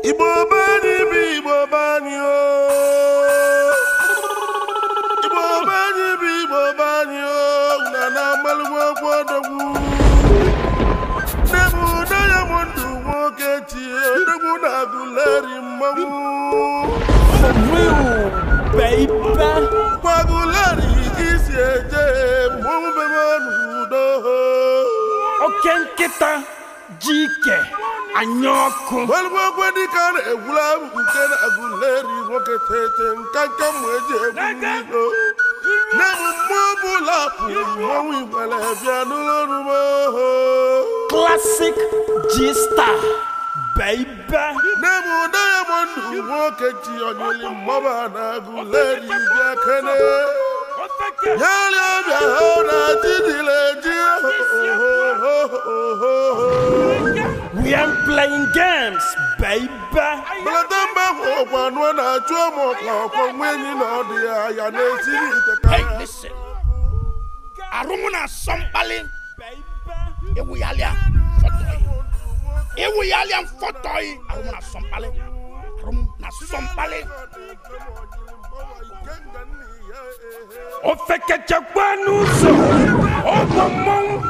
Igbo be anyị bụ Igbo be anyị o Igbo be anyị bụ Igbo be anyị o na na amalụgwọ okwu odogwu nne m Diamond nwoke tie odogwu na-agụleri mmanwụ For real, baby. gwaguleri isi eje mmanwụ bebe n'udo Oke nkịta jike anya ọkụ. Welugbo dịka a na-egwula nke na-agụleri nwoke tete nka nka mma eji egwu ilo nne m mmụọ ọbụla pụrụ mmọnwụ igwere bịa n'ụlọ oho Classic G-Star, baby. nne m Diamond nwoke ji onyeli mmọba na-agụleri bịa kene yarịa bịa hụ na jidile ji We ain't playing games, baby. belata mba ahụ ọkwa anụ na-achụ ụmụ ọkwa ọkwa nwa enyi na ọdị ya ya na-esiri ite ka Hey, listen. Arumu na sọmpali ewu yalia fọtọyi. Ewu yalia fọtọyi. Arumu na sọmpali. Arumu na sọmpali. Ofekechekwa n'ụzọ. Ọgbọ mmọnwụ